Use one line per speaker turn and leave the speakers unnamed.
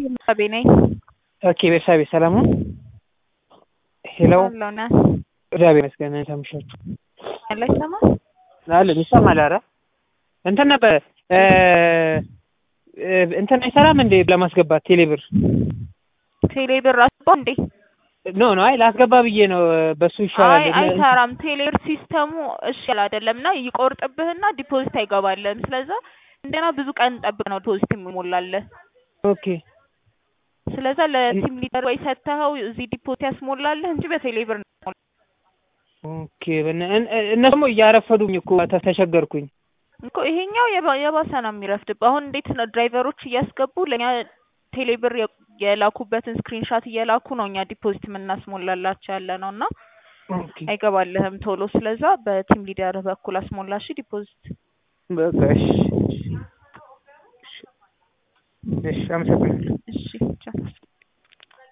ቤርሳቤ ነኝ።
ኦኬ ቤርሳቤ ሰላም ነው? ሄሎ
አለሁ ነህ
እግዚአብሔር ይመስገን ታምሻችሁ
ያለ ይሰማል?
አለን ይሰማል። ኧረ እንትን ነበር እ እ እንትን አይሰራም እንዴ ለማስገባት ቴሌብር
ቴሌ ብር አስባ እንዴ?
ኖ ኖ አይ ላስገባ ብዬ ነው በሱ ይሻላል።
አይ አይሰራም። ቴሌብር ሲስተሙ እሺ ያለ አይደለም እና ይቆርጥብህና ዲፖዚት አይገባልህም። ስለዛ እንደና ብዙ ቀን ጠብቅ ነው ዲፖዚት የሚሞላልህ።
ኦኬ
ስለዛ ለቲም ሊደር ወይ ሰጥተኸው እዚህ ዲፖዚት ያስሞላልህ እንጂ በቴሌ ብር ነው
ኦኬ በነ- እን- እነሱ ደግሞ እያረፈዱኝ እኮ ተ- ተቸገርኩኝ።
እኮ ይሄኛው የባ- የባሰ ነው የሚረፍድብህ። አሁን እንዴት ነው ድራይቨሮች እያስገቡ ለእኛ ቴሌብር የ- የላኩበትን ስክሪንሻት እየላኩ ነው እኛ ዲፖዚት የምናስሞላላቸው ያለ ነው እና
ኦኬ
አይገባልህም ቶሎ። ስለዛ በቲም ሊደር በኩል አስሞላሽ ዲፖዚት።
በቃ እሺ እሺ፣ እሺ አመሰግናለሁ።
እሺ ቻው።